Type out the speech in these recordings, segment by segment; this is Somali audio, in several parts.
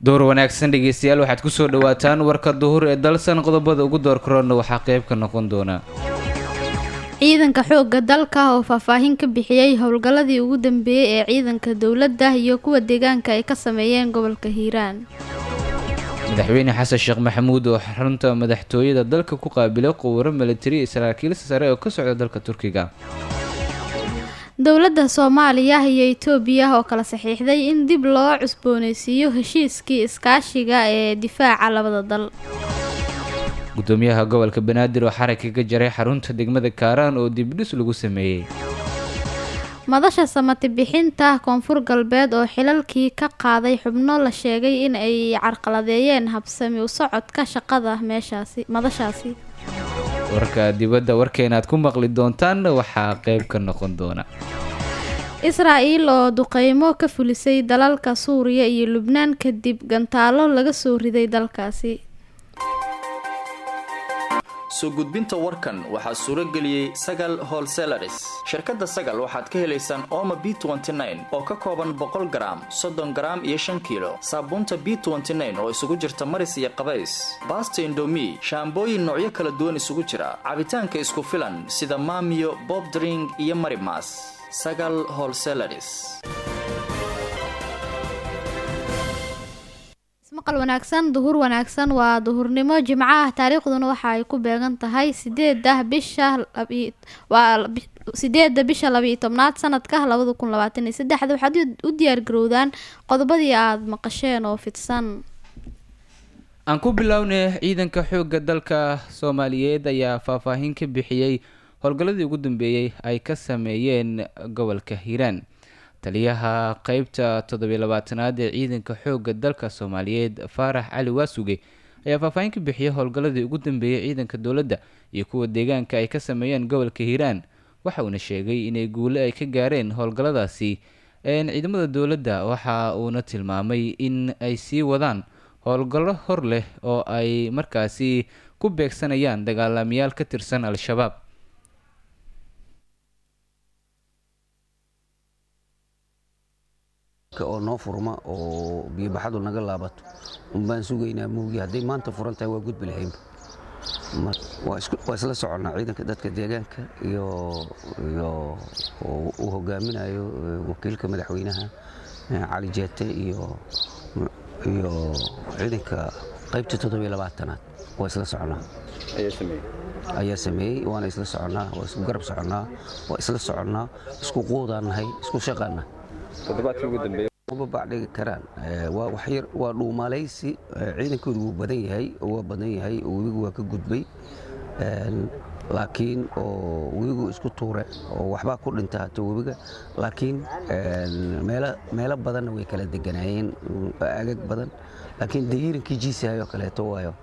door wanaagsan dhegeystayaal waxaad kusoo dhawaataan warka duhur ee dalsan qodobada ugu door korona waxaa qeyb ka noqon doona ciidanka xoogga dalka oo faahfaahin ka bixiyey howlgalladii ugu dambeeyey ee ciidanka dowladda iyo kuwa deegaanka ay ka sameeyeen gobolka hiiraan madaxweyne xasan sheekh maxamuud oo xarunta madaxtooyada dalka ku qaabilay quwaro milatari saraakiil sare oo ka socda dalka turkiga dowladda soomaaliya iyo itoobiya oo kala saxiixday in dib loo cusbooneysiiyo heshiiskii iskaashiga ee difaaca labada dal gudoomiyaha gobolka banaadir oo xarag kaga jaray xarunta degmada kaaraan oo dibdhis lagu sameeyey madasha samati bixinta koonfur galbeed oo xilalkii ka qaaday xubno la sheegay in ay carqaladeeyeen habsami u socodka shaqada meeshaasi madashaasi warka dibadda warkeenaad ku maqli doontaan waxaa qeyb ka noqon doona israa-el oo duqeymo ka fulisay dalalka suuriya iyo lubnaan kadib gantaalo laga soo riday dalkaasi soo gudbinta warkan waxaa suuro geliyey sagal holselaris shirkadda sagal waxaad ka helaysaan ooma b oo ka kooban boqol garaam soddon garaam iyo shan kiilo saabuunta b oo isugu jirta maris iyo qabays baasta indomi shaambooyin noocyo kala duwan isugu jira cabitaanka isku filan sida maamiyo bobdring iyo marimas sagal holselaris maqal wanaagsan duhur wanaagsan waa duhurnimo jimco ah taariikhduna waxa ay ku beegan tahay sideeda bisha waa sideeda bisha labiiyo tobnaad sanadka labada kun labaatan iyo saddexda waxaad u diyaargarowdaan qodobadii aada maqasheen oo fidsan aan ku bilownay ciidanka xoogga dalka soomaaliyeed ayaa faahfaahin ka bixiyey howlgalladii ugu dambeeyey ay ka sameeyeen gobolka hiiraan taliyaha qeybta toddobiy labaatanaad ee ciidanka xoogga dalka soomaaliyeed faarax cali waasuge ayaa faahfaahin ka bixiyay howlgalladii ugu dambeeyey ciidanka dowladda iyo kuwa deegaanka ay ka sameeyeen gobolka hiiraan waxa uuna sheegay inay guule ay ka gaareen howlgalladaasi ciidamada dowladda waxa uuna tilmaamay in ay sii wadaan howlgallo hor leh oo ay markaasi ku beegsanayaan dagaalamayaal ka tirsan al-shabaab oo noo furma oo biyobaxadu naga laabato unbaan sugaynaa muugi hadday maanta furan tahay waa gudbi lahaynba waa isla soconnaa ciidanka dadka deegaanka iyo uu hogaaminayo wakiilka madaxweynaha cali jeete iyo ciidanka qaybta toddobiy labaatanaad waa isla soconnaa ayaa sameeyey waana isla soconnaa waa isku garab soconnaa waa isla soconnaa isku quudaan nahay isku shaqaannahay babacdhigi karaan waa dhuumalaysi ciidankoodu wuu badan yahay waa badan yahay webigu waa ka gudbay laakiin oo webigu isku tuure oo waxbaa ku dhinta hata webiga laakiin meelo badanna way kala deganaayeen agag badan laakiin dayiirankii jiisahayoo kaleeto waayo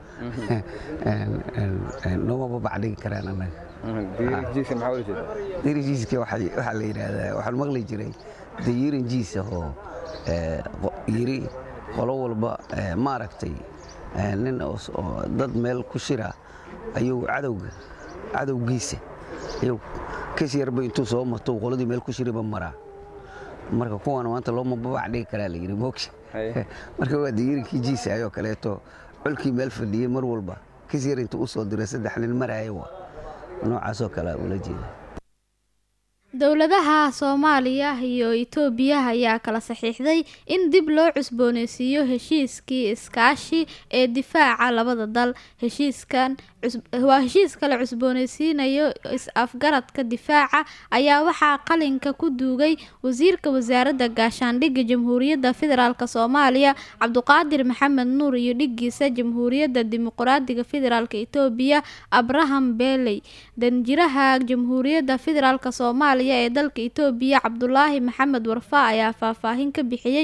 nooma babacdhigi karaan annaga dirijiiska waxaa la yidhaahdaa waxaan maqli jiray dayiiran jiisa oo yiri qolo walba maaragtay nin dad meel ku shira ayuu cadowga cadowgiisa ayuu kas yarba intuu soo mato qoladii meel ku shiriba maraa marka kuwaana maanta looma babac dhigi karaa la yidhi moogsha marka waa dayiirankii jiisa ayoo kaleeto colkii meel fadhiyey mar walba kas yar intuu u soo diray saddex nin maraayo waa noocaasoo kale ula jeeda dowladaha soomaaliya iyo itoobiya ayaa kala saxiixday in dib loo cusbooneysiiyo heshiiskii iskaashi ee difaaca labada dal heshiiskan waa heshiiska la cusbooneysiinayo is-afgaradka difaaca ayaa waxaa qalinka ku duugay wasiirka wasaaradda gaashaandhigga jamhuuriyadda federaalk soomaaliya cabduqaadir maxamed nuur iyo dhigiisa jamhuuriyadda dimuqraadiga federaalk itoobiya abraham beeley danjiraha jamhuuriyadda federaalk soomaaliya ee dalka itoobiya cabdulaahi maxamed warfa ayaa faahfaahin ka bixiyey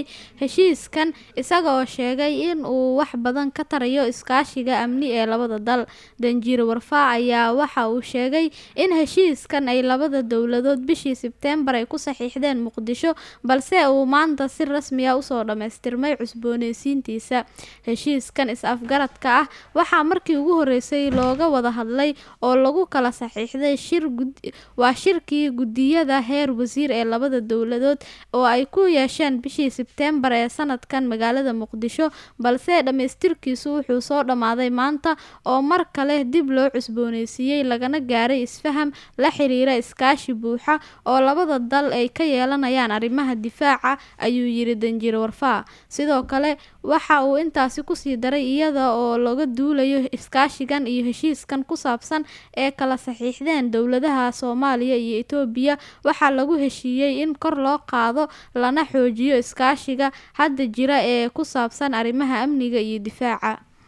heshiiskan isaga oo sheegay in uu wax badan ka tarayo iskaashiga amni ee labada dal danjiir warfaa ayaa waxa uu sheegay in heshiiskan ay labada dowladood bishii sebteembar ay ku saxiixdeen muqdisho balse uu maanta si rasmi ah usoo dhammaystirmay cusbooneysiintiisa heshiiskan is-afgaradka ah waxaa markii ugu horeysay looga wada hadlay oo lagu kala saxiixday shir waa shirkii guddiyada heer wasiir ee labada dowladood oo ay ku yeesheen bishii sebteembar ee sanadkan magaalada muqdisho balse dhammaystirkiisu wuxuu soo dhammaaday maanta oo mar kale dib loo cusbooneysiiyey lagana gaaray isfaham la xiriira iskaashi buuxa oo labada dal ay ka yeelanayaan arrimaha difaaca ayuu yiri danjiir warfaa sidoo kale waxa uu intaasi kusii daray iyada oo laga duulayo iskaashigan iyo heshiiskan ku saabsan ee kala saxiixdeen dowladaha soomaaliya iyo etoobiya waxaa lagu heshiiyey in kor loo qaado lana xoojiyo iskaashiga hadda jira ee ku saabsan arrimaha amniga iyo difaaca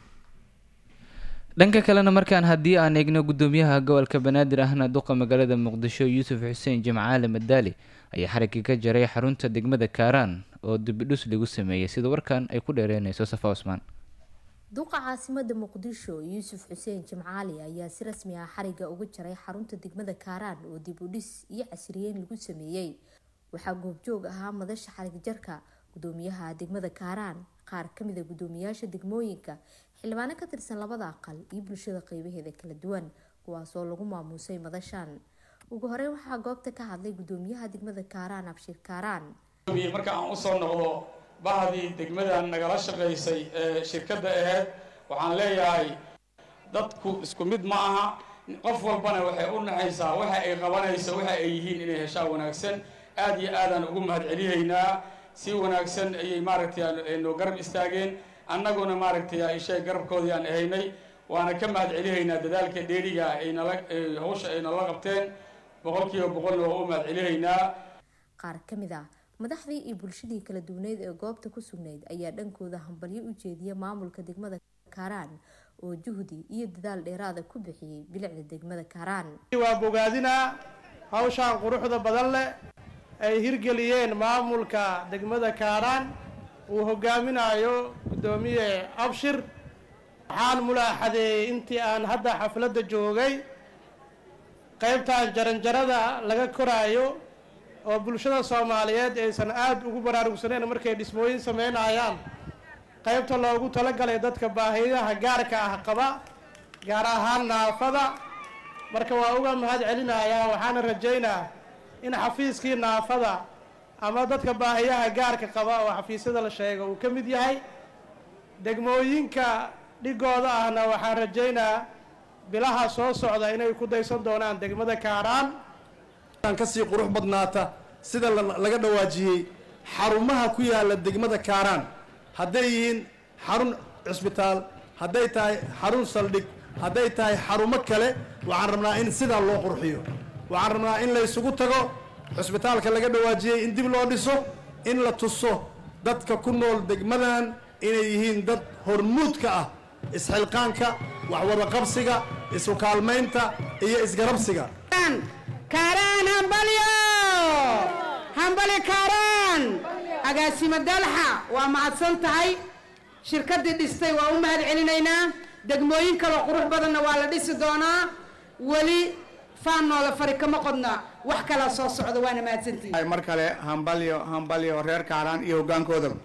dhanka kalena markaan haddii aan eegno guddoomiyaha gobolka banaadir ahna duqa magaalada muqdisho yuusuf xuseen jimcaale madaali ayaa xarigii ka jaray xarunta degmada kaaraan oo dibidhus lagu sameeyey sida warkan ay ku dheereynayso safa cusmaan duqa caasimada muqdisho yuusuf xuseen jimcaali ayaa si rasmi ah xariga uga jaray xarunta degmada kaaraan oo dib u dhis iyo casriyeyn lagu sameeyey waxaa goobjoog ahaa madasha xarig jarka gudoomiyaha degmada kaaraan qaar kamida gudoomiyaasha degmooyinka xildhibaano ka tirsan labada aqal iyo bulshada qeybaheeda kala duwan kuwaasoo lagu maamuusay madashan ugu horeyn waxaa goobta ka hadlay gudoomiyaha degmada kaaraan abshir kaaraan marka aan usoo noqdo bahdii degmadan nagala shaqaysay ee shirkadda aheyd waxaan leeyahay dadku isku mid ma aha qof walbana waxay u naxaysaa waxa ay qabanayso waxa ay yihiin inay heshaa wanaagsan aada iyo aadaan ugu mahadcelihaynaa si wanaagsan ayay maaragtay noo garab istaageen annaguna maaragtay ishay garabkoodii aan ahaynay waana ka mahadcelihaynaa dadaalka dheeriga ay nala hawsha ay nala qabteen boqolkiiba boqolna waa u mahadcelihaynaa qaar ka mid ah madaxdii iyo bulshadii kala duwaneyd ee goobta ku sugnayd ayaa dhankooda hambalyo u jeediya maamulka degmada kaaraan oo juhdi iyo dadaal dheeraada ku bixiyey bilicda degmada kaaraan waa bogaadinaa hawshaan quruxda badan leh ay hirgeliyeen maamulka degmada kaaraan uu hogaaminayo guddoomiye abshir waxaan mulaaxadeeyey intii aan hadda xafladda joogay qaybtan jaranjarada laga koraayo oo bulshada soomaaliyeed aysan aada ugu baraarugsaneyn markay dhismooyin sameynayaan qaybta loogu talagalay dadka baahiyaha gaarka ah qaba gaar ahaan naafada marka waa uga mahad celinayaa waxaana rajaynaa in xafiiskii naafada ama dadka baahiyaha gaarka qaba oo xafiisyada la sheega uu ka mid yahay degmooyinka dhigooda ahna waxaan rajaynaa bilaha soo socda inay ku daysan doonaan degmada kaaraan kasii qurux badnaata sida laga dhawaajiyey xarumaha ku yaala degmada kaaraan hadday yihiin xarun cisbitaal hadday tahay xarun saldhig hadday tahay xarumo kale waxaan rabnaa in sidaa loo qurxiyo waxaan rabnaa in la ysugu tago cisbitaalka laga dhawaajiyey in dib loo dhiso in la tuso dadka ku nool degmadan inay yihiin dad hormuudka ah isxilqaanka waxwada qabsiga isu kaalmaynta iyo isgarabsiga kaaraan hambalyo hambali kaaraan agaasimo dalxa waa mahadsan tahay shirkaddii dhistay waa u mahad celinaynaa degmooyin kaloo qurux badanna waa la dhisi doonaa weli faan noola fari kama qodna wax kalaa soo socda waana mahadsantihi mar kale hambalyo hambalyo reer kaaraan iyo hoggaankoodaba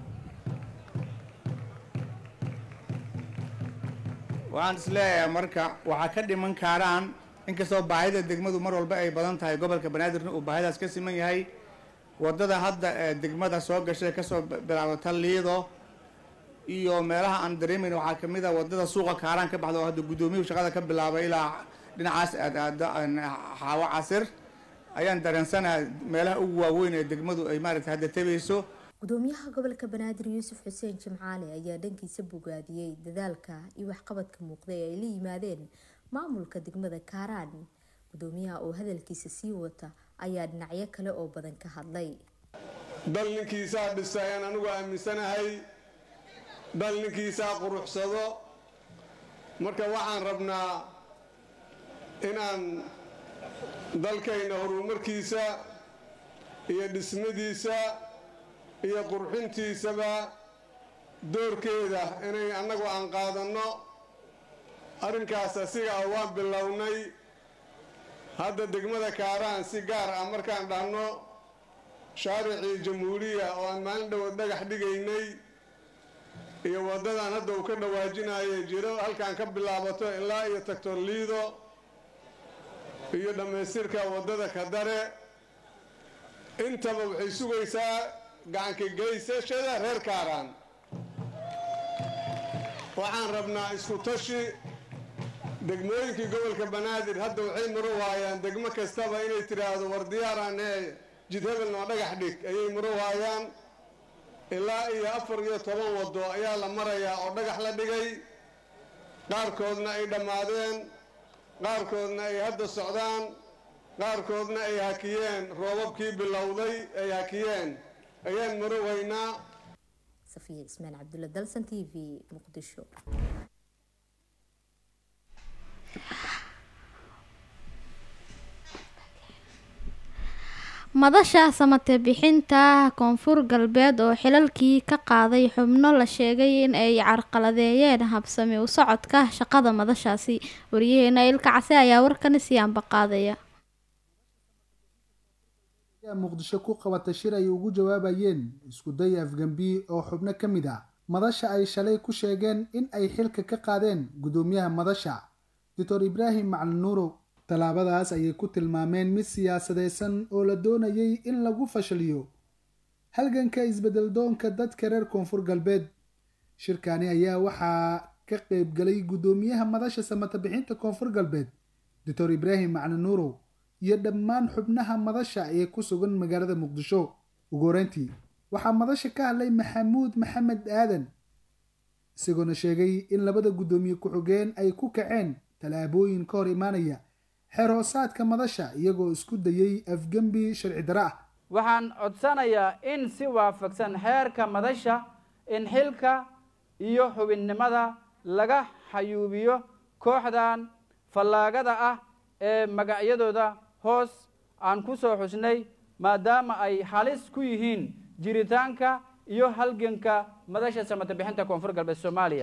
waxaan is leeyahay marka waxaa ka dhiman kaaraan inkastoo baahida degmadu mar walba ay badan tahay gobolka banaadirna uu baahidaas ka siman yahay wadada hadda ee degmada soo gashay kasoo bilaabata liido iyo meelaha aan dareemayn waxaa kamid a wadada suuqa kaaraan ka baxda oo hadda guddoomiyuhu shaqada ka bilaabay ilaa dhinacaas aad aado xaawo casir ayaan dareensanaha meelaha ugu waaweyn ee degmadu ay maaragtay hadda tabayso gudoomiyaha gobolka banaadir yuusuf xuseen jimcaale ayaa dhankiisa bogaadiyey dadaalka iyo waxqabadka muuqda ee ay la yimaadeen maamulka degmada kaaraan gudoomiyaha oo hadalkiisa sii wata ayaa dhinacyo kale oo badan ka hadlay dal ninkiisaa dhisa ayaan anigu aaminsanahay dal ninkiisaa quruxsado marka waxaan rabnaa inaan dalkayna horumarkiisa iyo dhismadiisa iyo qurxintiisaba doorkeeda inay annagu aan qaadanno arrinkaas asiga ah waan bilownay hadda degmada kaaraan si gaar ah markaan dhahno shaaricii jamhuuriya oo aan maalin dhowood dhagax dhigaynay iyo waddadan hadda uu ka dhawaajinayay jiro halkaan ka bilaabato ilaa iyo tagtor liido iyo dhammaystirka waddada kadare intaba waxay sugaysaa gacanka geysashada reer kaaraan waxaan rabnaa isku tashi degmooyinkii gobolka banaadir hadda waxay maro waayaan degmo kastaba inay tidhaahdo war diyaaraan ee jid hebel noo dhagax dhig ayay maro waayaan ilaa iyo afar iyo toban waddo ayaa la marayaa oo dhagax la dhigay qaarkoodna ay dhammaadeen qaarkoodna ay hadda socdaan qaarkoodna ay hakiyeen roobabkii bilowday ay hakiyeen ayaan marowaynaa safiya ismaan cabdulla dalsan t v muqdisho madasha samate bixinta koonfur galbeed oo xilalkii ka qaaday xubno la sheegay in ay carqaladeeyeen habsami u socodka shaqada madashaasi wariyaheena ilka case ayaa warkani sii ambaqaadaya muqdisho ku qabatay shir ay ugu jawaabayeen iskuday afgambi oo xubno ka mid ah madasha ay shalay ku sheegeen in ay xilka ka qaadeen gudoomiyaha madasha doctor ibraahim macalin nuurow tallaabadaas ayay ku tilmaameen mid siyaasadeysan oo la doonayay in lagu fashaliyo halganka isbedel doonka dadka reer koonfur galbeed shirkani ayaa waxaa ka qeybgalay guddoomiyaha madasha samata bixinta koonfur galbeed doctor ibraahim macalin nuurow iyo dhammaan xubnaha madasha ee ku sugan magaalada muqdisho ugu horeyntii waxaa madasha ka hadlay maxamuud maxamed aadan isagoona sheegay in labada guddoomiye ku-xigeen ay ku kaceen tallaabooyin ka hor imaanaya xeer hoosaadka madasha iyagoo isku dayay afgembi sharci dara ah waxaan codsanayaa in si waafaqsan xeerka madasha in xilka iyo xubinnimada laga xayuubiyo kooxdan fallaagada ah ee magacyadooda hoos aan ku soo xusnay maadaama ay halis ku yihiin jiritaanka iyo halganka madasha samata bixinta koonfur galbeed soomaaliya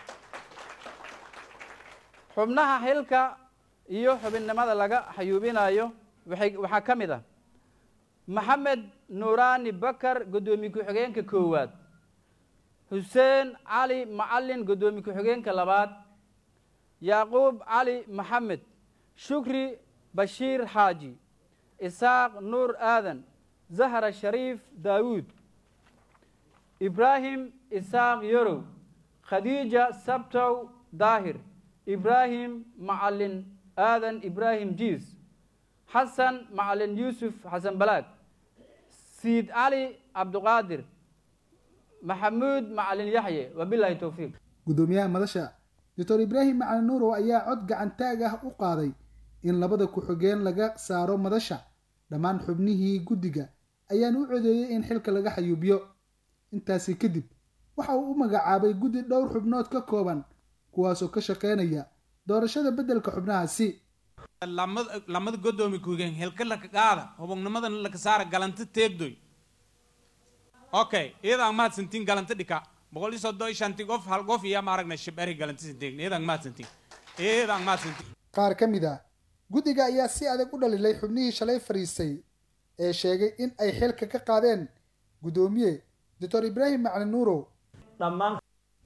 xubnaha xilka iyo xubinnimada laga xayuubinayo waxay waxaa ka mid ah maxamed nuuraani bakar guddoomiye ku-xigeenka koowaad xuseen cali macalin guddoomiye ku-xigeenka labaad yacquub cali maxamed shukri bashiir xaaji isaaq nuur aadan zahra shariif daawuud ibraahim isaaq yorow khadiija sabtow daahir ibraahim macalin aadan ibraahim jiis xasan macalin yuusuf xasan balaag siid cali cabduqaadir maxamuud macalin yaxye wabilaahi towfiiq guddoomiyaha madasha doctor ibraahim macalin nuurow ayaa cod gacantaag ah u qaaday in labada ku-xigeen laga saaro madasha dhammaan xubnihii guddiga ayaan u codeeyey in xilka laga xayuubiyo intaasi kadib waxa uu u magacaabay guddi dhowr xubnood ka kooban kuwaasoo ka shaqeynaya doorashada beddelka xubnahaasi lamada godoomi kuhigeen helka laka qaada hubognimadan laka saara galanta teegdoy okay iyadaan mahadsantiin galanta dhika boqol iyo soddon iyo shanti qof hal qof iyo maaragna shibari galanta sinteegn iyadaan mahadsantiin iyadaan mahadsantiin qaar ka mid ah guddiga ayaa si adag u dhalilay xubnihii shalay fadhiistay ee sheegay in ay xilka ka qaadeen guddoomiye doctor ibraahim macalin nuurow dhammaan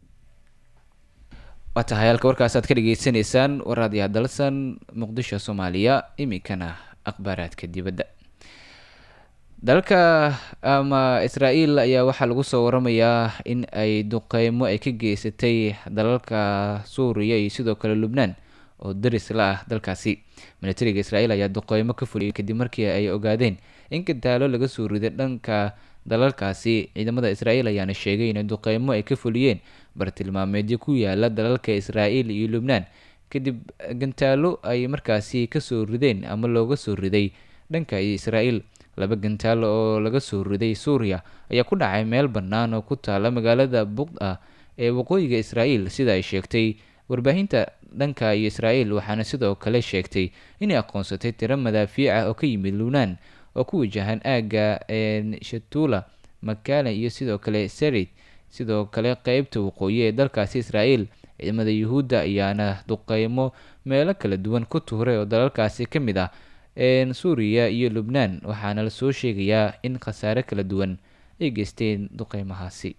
waa tahay halka warkaas aad ka dhageysanaysaan waraadiyaha dalsan muqdisho soomaaliya iminkana akhbaaraadka dibadda dalka ama israael ayaa waxaa lagu soo waramayaa in ay duqeymo ay ka geysatay dalalka suuriya iyo sidoo kale lubnaan oo daris la ah dalkaasi militariga israel ayaa duqeymo ka fuliyay kadib markii ay ogaadeen in gadaalo laga soo riday dhanka dalalkaasi ciidamada israel ayaana sheegay in duqeymo ay ka fuliyeen bartilmaameedyo ku yaala dalalka israel iyo lubnaan kadib gantaalo ay markaasi kasoo rideen ama looga soo riday dhanka israel laba gantaalo oo laga soo riday suuriya ayaa ku dhacay meel bannaan oo ku taala magaalada buqda ee waqooyiga israel sida ay sheegtay warbaahinta dhanka iyo israel waxaana sidoo kale sheegtay inay aqoonsatay tiro madaafiic ah oo ka yimid lubnaan oo ku wajahan aagga shatula makala iyo sidoo kale serid sidoo kale qeybta waqooyi ee dalkaasi israel ciidamada yuhuudda ayaana duqeymo meelo kala duwan ku tuuray oo dalalkaasi ka mid ah suuriya iyo lubnaan waxaana lasoo sheegayaa in khasaare kala duwan ay geysteen duqeymahaasi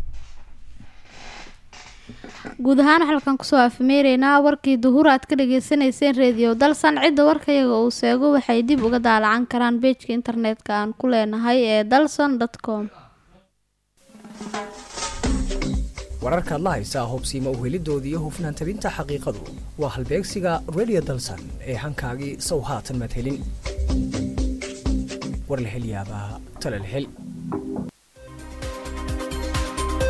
guud ahaan halkan kusoo afmeereynaa warkii duhur aad ka dhageysaneyseen reediyo dalsan cidda warkayaga uu seego waxay dib uga daalacan karaan beejka internetka aan ku leenahay ee dalson com wararkaad la haysaa hubsiima uhelidoodii iyo hufnaan tabinta xaqiiqadu waa halbeegsiga redio dalsan ee hankaagii sow haatan maad helin war la hel yaabaa tale la hel